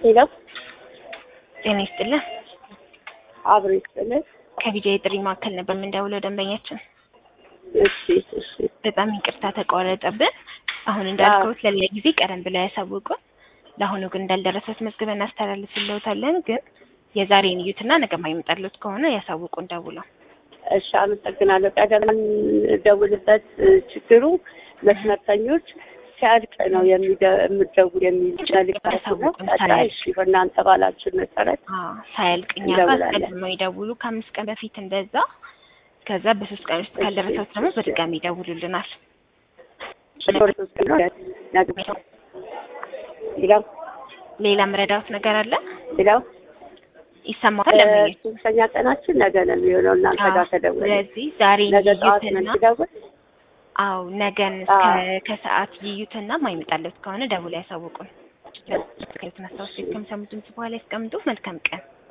ሄሎ ጤና ይስጥልን። አብሮ ይስጥልን። ከቢጃ የጥሪ ማዕከል ነበር የምንደውለው ደንበኛችን። እሺ እሺ በጣም ይቅርታ ተቋረጠብን። አሁን እንዳልከውት ለሌላ ጊዜ ቀደም ብለው ያሳውቁን። ለአሁኑ ግን እንዳልደረሰት መዝግበን እናስተላልፍልዎታለን። ግን የዛሬን እዩትና ነገ የማይመጣልዎት ከሆነ ያሳውቁን ደውለው። እሺ አመሰግናለሁ። ቀደም የምደውልበት ችግሩ መስመርተኞች ሲያልቅ ነው የሚደ- የምትደውል የሚል መልዕክት ያሳውቁን አለ። ሳያልቅ። እሺ በእናንተ ባላችን መሰረት አዎ ሳያልቅ እኛ ጋር እንደውላለን። ቀድመው ይደውሉ ከአምስት ቀን በፊት እንደዛ። ከዛ በሶስት ቀን ውስጥ ካልደረሰት ደግሞ እሺ። በድጋሚ ይደውሉልናል። ሶስት ቀን ነው ነገ ሌላው ሌላ መረዳት ነገር አለ? ሌላው ይሰማታል ደንበኛችን? ሶስተኛ ቀናችን ነገ ነው የሚሆነው እናንተ ጋር አዎ። ተደውለ ስለዚህ ዛሬ ነገ ጠዋት ነው ይዩትና የምትደውል አው ነገን አዎ። ከ- ከሰዓት ይዩትና ማይመጣለት ከሆነ ደውለው ያሳውቁን። ከየትን አስታውስ ከሚሰሙት ድምጽ በኋላ ያስቀምጡ። መልካም ቀን